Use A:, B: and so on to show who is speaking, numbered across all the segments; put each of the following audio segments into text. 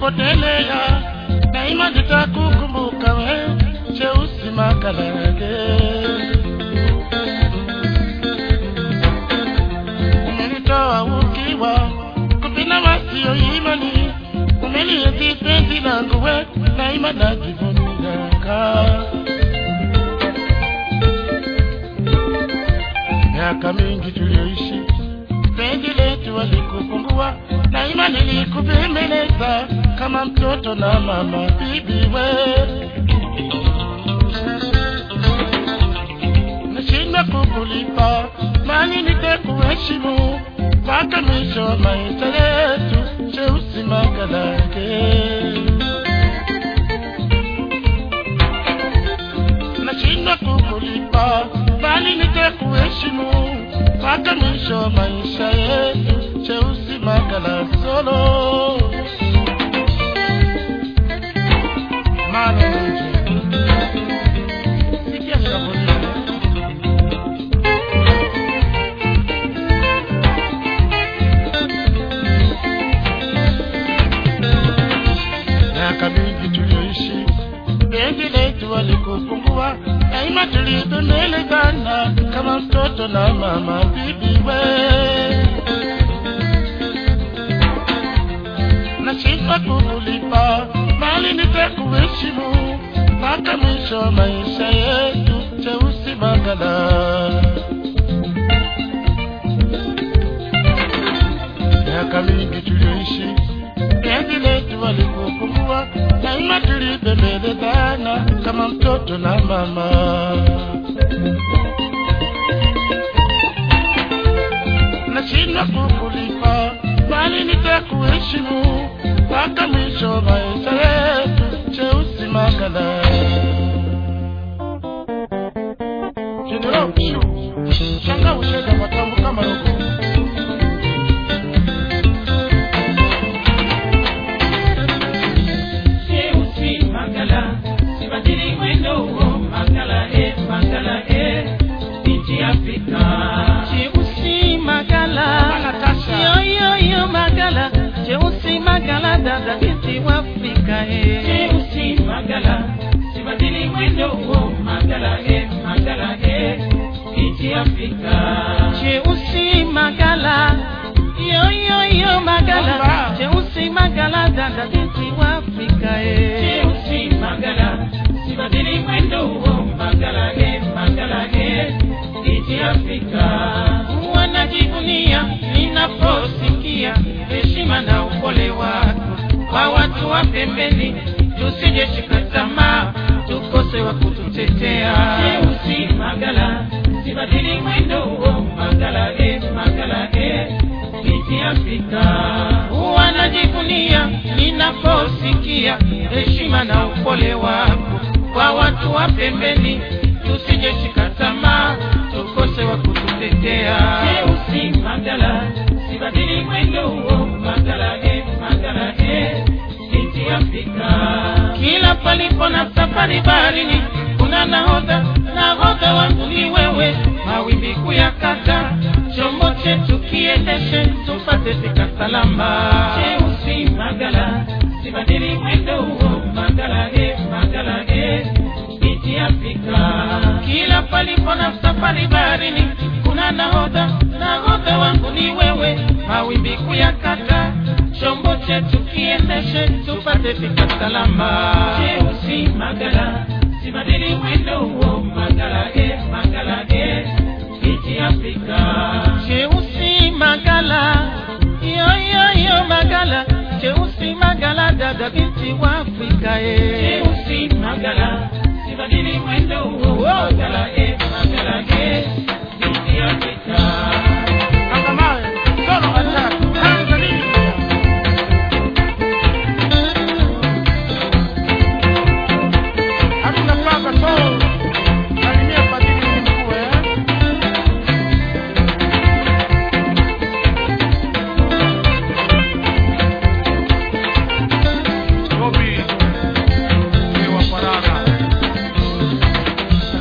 A: nilipotelea, daima nitakukumbuka we, Cheusi Makalage. Umenitoa ukiwa kupina wasio imani, umelienzi penzi langu we, daima najivuniaka miaka mingi tulioishi penzi letu walikupungua, daima nilikubembeleza kama mtoto na mama bibi we. Nashindwa kukulipa mali nitakuheshimu mpaka mwisho wa maisha yetu, Cheusi Makalage. nashindwa kukulipa bali nitakuheshimu mpaka mwisho wa maisha yetu, Cheusi Makala solo Mane nje. Sikia shabuni. miaka mingi tulioishi penzi letu walikupungua, daima tulidonelezana kama mtoto na mama bibi we. Nashindwa kukulipa bali nitakuheshimu mpaka mwisho wa maisha yetu, Cheusi Makala. miaka mingi tulioishi penzi letu walikupungua, daima tulibembelezana kama mtoto na mama. Nashindwa kukulipa bali nitakuheshimu mpaka mwisho wa maisha yetu, Cheusi Makala. General Mshu, shanga ushega matambo kama rogo
B: Cheusi Makala, sibadili mwendo huo Makala eh, Makala eh, nchi Afrika.
C: Cheusi Magala,
A: Natasha.
C: yo yo yo Magala, Cheusi Magala, dada binti wa Afrika eh.
B: Cheusi Makala, sibadili mwendo huo Makala eh, Makala eh, nchi Afrika.
C: Cheusi Magala, yo yo yo Magala,
A: Bomba.
C: Cheusi Magala, dada binti wa Afrika eh.
B: Cheusi Makala, sibadili mwendo huo Makala eh, Makala eh, nchi Afrika.
C: wanajivunia ninaposikia heshima na upole wako kwa watu wa pembeni, tusije shika tamaa tukose wa kututetea.
B: Cheusi Magala, sibadili mwendo huo Magala eh, Magala eh, nchi Afrika.
C: Wanajivunia ninaposikia heshima na upole wako kwa watu wa pembeni, tusije shika tamaa tukose wa kututetea.
B: Cheusi Magala, sibadili mwendo huo Magala eh, Magala eh, nchi Afrika.
C: Kila palipo na safari baharini kuna nahodha, nahodha wangu ni wewe, mawimbi kuyakata, chombo chetu kiendeshe, tupate fika salama.
B: Cheusi Magala, sibadili mwendo huo Magala eh, Magala eh, nchi Afrika.
C: Kila palipo na safari baharini kuna nahodha, nahodha wangu ni wewe, mawimbi kuyakata, chombo chetu kiendeshe, tupate fika salama.
B: Cheusi Magala, sibadili mwendo huo Magala eh, Magala eh, nchi Afrika.
C: Cheusi Magala, yo yo yo Magala, Cheusi Magala, dada binti wa Afrika eh.
B: Cheusi Magala, sibadili mwendo huo Magala eh, Magala eh, nchi Afrika.
A: Angamawe, solo attack, Tanzania. Hatuna paka so, salimia padiri mkuu eh. Robi, mzee wa faragha.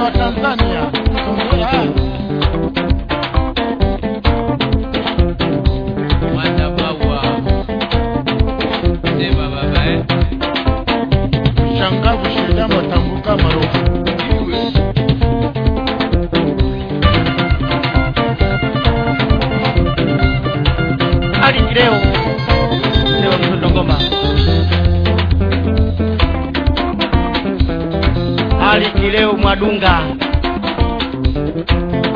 A: wa Tanzania Songea.
C: Matabawa. Sema baba eh.
A: Shangavu shidamo tanguka marofu
C: Iwe.
D: Ali Kileo leo mtoto ngoma Ali Kileo Mwadunga